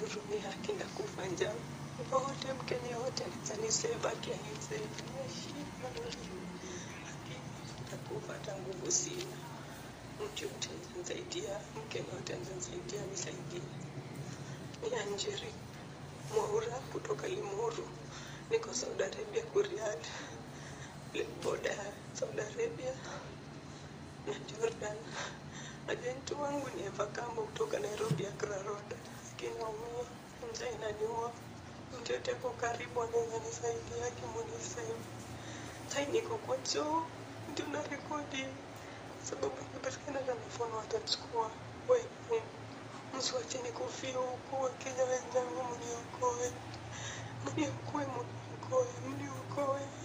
nihurumie, haki na kufa njaa. Wote Mkenya wote ataniseva akianisaidia shida haki nakufa hata nguvu sina. Mtu yote ananisaidia, Mkenya wote ananisaidia, nisaidie. Ni Anjeri Mwaura kutoka Limuru, niko Saudi Arabia, Kuriad, boda ya Saudi Arabia na Jordan. Ajenti wangu ni Eva Kambo kutoka Nairobi, Accra Road. Akinaumia njaa inaniua, mtu yote ako karibu anaweza nisaidia, akimunisaidia. Sai niko kwa choo ndio na rekodi sababu ikipatikana na mfono watachukua. Wewe msiwache nikufie huku, Wakenya wenzangu, mniokoe, mniokoe, mniokoe, mniokoe.